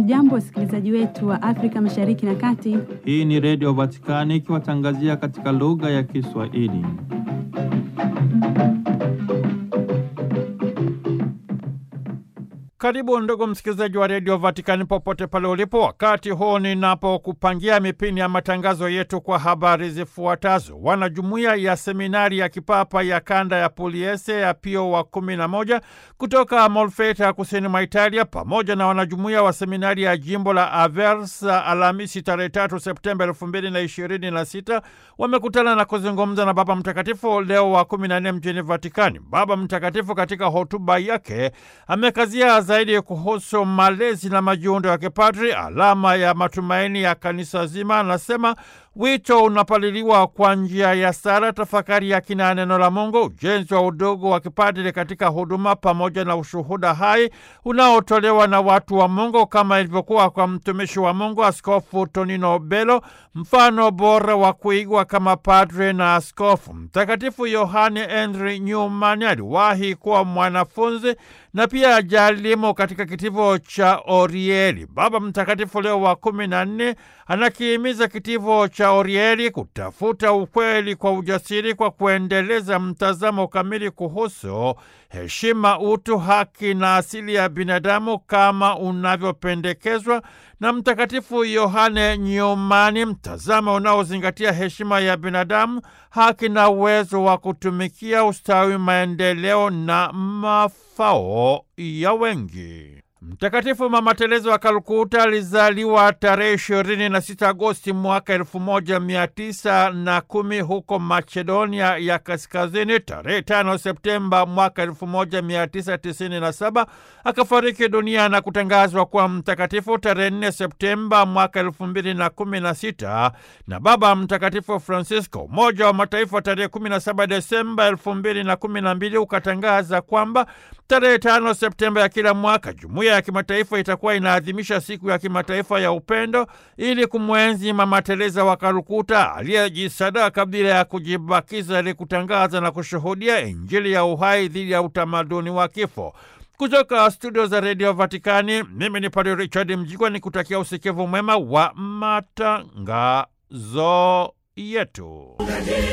Hamjambo, wasikilizaji wetu wa Afrika Mashariki na Kati. Hii ni Redio Vatikani ikiwatangazia katika lugha ya Kiswahili. Karibu ndugu msikilizaji wa redio Vatikani popote pale ulipo, wakati huu ninapokupangia mipini ya matangazo yetu kwa habari zifuatazo. Wanajumuiya ya seminari ya kipapa ya kanda ya Puliese ya Pio wa kumi na moja kutoka Molfeta kusini mwa Italia pamoja na wanajumuiya wa seminari ya jimbo la Aversa Alhamisi tarehe tatu Septemba elfu mbili na ishirini na sita wamekutana na kuzungumza na Baba Mtakatifu Leo wa kumi na nne mjini Vatikani. Baba Mtakatifu katika hotuba yake amekazia zaidi kuhusu malezi na majiundo ya kipadri, alama ya matumaini ya kanisa zima. Anasema wito unapaliliwa kwa njia ya sala, tafakari ya kina ya neno la Mungu, ujenzi wa udogo wa kipadri katika huduma, pamoja na ushuhuda hai unaotolewa na watu wa Mungu, kama ilivyokuwa kwa mtumishi wa Mungu Askofu Tonino Belo, mfano bora wa kuigwa kama padre na askofu. Mtakatifu Yohane Henry Newman aliwahi kuwa mwanafunzi na pia jalimu katika kitivo cha Orieli. Baba Mtakatifu Leo wa kumi na nne anakihimiza kitivo cha Orieli kutafuta ukweli kwa ujasiri kwa kuendeleza mtazamo kamili kuhusu heshima, utu, haki na asili ya binadamu kama unavyopendekezwa na Mtakatifu Yohane Nyumani, mtazamo unaozingatia heshima ya binadamu, haki na uwezo wa kutumikia ustawi, maendeleo na mafao ya wengi. Mtakatifu Mama Teresa wa Kalkuta alizaliwa tarehe ishirini na sita Agosti mwaka elfu moja mia tisa na kumi huko Macedonia ya Kaskazini. Tarehe tano Septemba mwaka elfu moja mia tisa tisini na saba akafariki dunia na kutangazwa kuwa mtakatifu tarehe nne Septemba mwaka elfu mbili na kumi na sita na Baba Mtakatifu Francisco. Umoja wa Mataifa tarehe kumi na saba Desemba elfu mbili na kumi na mbili ukatangaza kwamba tarehe tano Septemba ya kila mwaka jumuiya ya kimataifa itakuwa inaadhimisha siku ya kimataifa ya upendo ili kumwenzi Mama Teresa wa Kalkuta aliyejisadaka bila ya kujibakiza ili kutangaza na kushuhudia Injili ya uhai dhidi ya utamaduni wa kifo. Kutoka studio za redio Vatikani, mimi ni Padre Richard Mjigwa ni kutakia usikivu mwema wa matangazo yetu.